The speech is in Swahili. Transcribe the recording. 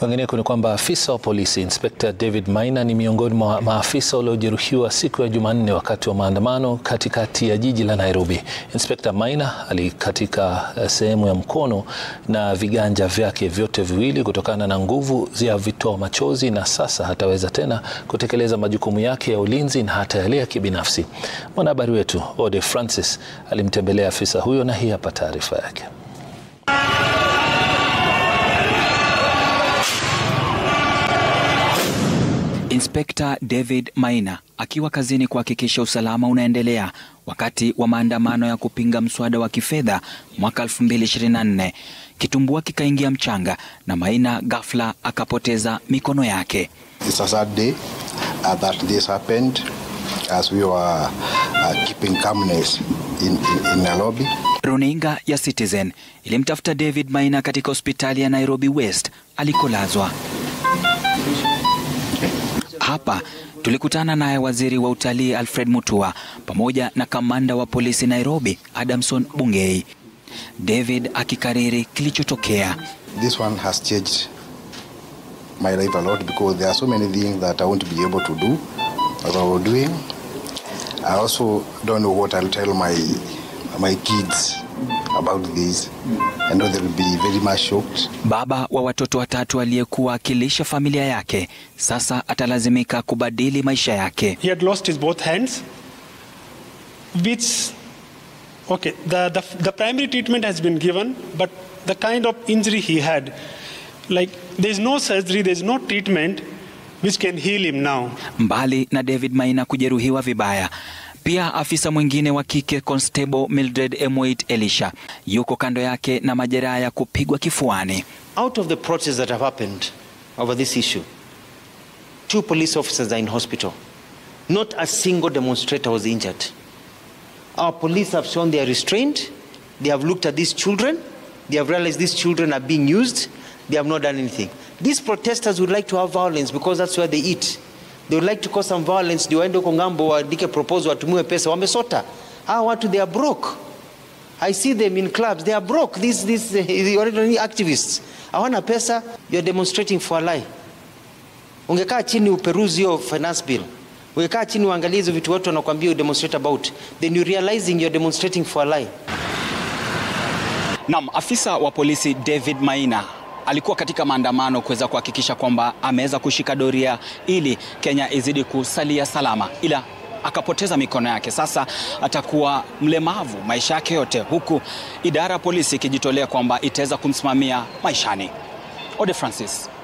Kwingineko ni kwamba afisa wa polisi Inspekta David Maina ni miongoni mwa maafisa waliojeruhiwa siku ya Jumanne wakati wa maandamano katikati ya jiji la Nairobi. Inspekta Maina alikatika sehemu ya mkono na viganja vyake vyote viwili kutokana na nguvu ya vitoa machozi, na sasa hataweza tena kutekeleza majukumu yake ya ulinzi na hata yale ya kibinafsi. Mwanahabari wetu Ode Francis alimtembelea afisa huyo na hii hapa taarifa yake. Inspekta David Maina akiwa kazini kuhakikisha usalama unaendelea wakati wa maandamano ya kupinga mswada wa kifedha mwaka 2024. Kitumbua kikaingia mchanga na Maina ghafla akapoteza mikono yake. It's a sad day uh, that this happened as we were uh, keeping calmness in, in, in Nairobi. Runinga ya Citizen ilimtafuta David Maina katika hospitali ya Nairobi West alikolazwa. Hapa tulikutana naye waziri wa utalii Alfred Mutua pamoja na kamanda wa polisi Nairobi Adamson Bungei. David akikariri kilichotokea. This one has changed my life a lot because there are so many things that I won't be able to do as I was doing. I also don't know what I'll tell my my kids about this. I know they will be very much shocked. Baba wa watoto watatu aliyekuwa akilisha familia yake sasa atalazimika kubadili maisha yake. He had lost his both hands, which, okay, the, the, the primary treatment has been given, but the kind of injury he had, like, there's no surgery, there's no treatment which can heal him now. Mbali na David Maina kujeruhiwa vibaya, pia afisa mwingine wa kike Constable Mildred Emoit Elisha yuko kando yake na majeraha ya kupigwa kifuani. Out of the protests that have happened over this issue, two police officers are in hospital. Not a single demonstrator was injured. Our police have shown their restraint. They have looked at these children. They have realized these children are being used. They have not done anything. These protesters would like to have violence because that's where they eat. They would like to cause some violence ndio waende huko ngambo waandike proposal watumiwe pesa. Wamesota. Hawa watu they are broke. I see them in clubs. They are broke. These, these uh, activists. Hawana pesa. You are demonstrating for a lie. Ungekaa chini uperuzi hiyo finance bill. Ungekaa chini uangalie hizo vitu watu wanakuambia you demonstrate about. Then you realizing you are demonstrating for a lie. Naam, afisa wa polisi David Maina alikuwa katika maandamano kuweza kuhakikisha kwamba ameweza kushika doria ili Kenya izidi kusalia salama, ila akapoteza mikono yake. Sasa atakuwa mlemavu maisha yake yote, huku idara ya polisi ikijitolea kwamba itaweza kumsimamia maishani. Ode Francis,